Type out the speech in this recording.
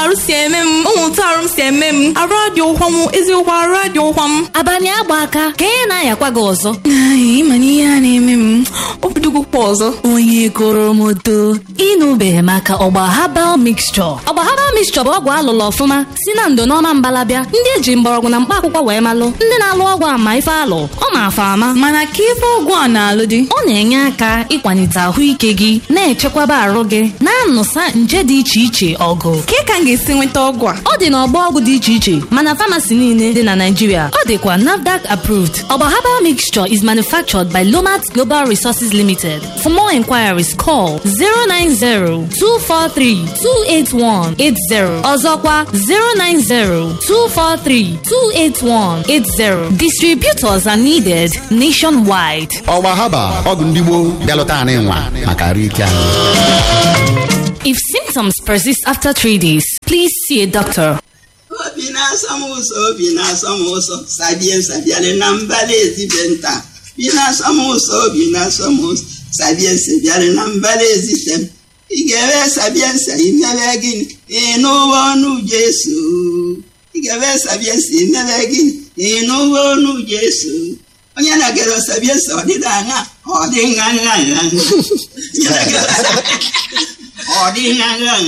arụ si eme m ụmụntụ arụ m si eme m arụ adị ụkwa m eziokwu arụ adị ụkwa m abalị agba aka ka ị na-ayakwa gị ọzọ Ai, ịma na ihe a na-eme m obidogokwa ọzọ onye goro m oto ịnụbeghị maka ọgba habal mixture ọgba habal mixture bụ ọgwụ alụlụ ọfụma si na ndo n'ọma mbalabịa ndị eji mgbọrọgwụ na mkpa akwụkwọ wee malụ ndị na-alụ ọgwụ ama ife alụ ọ ma afa ama mana ka ife ọgwụ a na-alụ dị ọ na-enye aka ịkwalite ahụike gị na-echekwaba arụ gị na-anụsa nje dị iche iche ọgụ ka ka m ga-esi nweta ọgwụ a ọ dị n'ọgbọ ọgwụ dị iche iche mana famasi niile dị na Naịjirịa ọ dịkwa NAFDAC approved ọgba herbal mixture is manufactured by Lomat Global Resources Limited for more inquiries call 090-243-28180 ọzọkwa 090-243-28180 distributors are needed nationwide ọgba haba ọgwụ ndị gboo bịalụta anị nwa maka arụ ike anyị if symptoms persist after three days please see a doctor obi na-asọ m ụzọ obi na-asọ m ụzọ sabie sabiale na mbala ezibe nta bi na-asọ m ụzọ obi na-asọ m ụzọ sabie sabiale na mbala ezite m ị ga-ewe sabie nsa imebe gịnị ịnụwa ọnụ Jesu ị ga-ewe sabie nsa imebe gịnị ịnụwa ọnụ Jesu onye na-egere sabie nsa ọdịda anya ọ dị nha nha nha ọ dị nha nha nha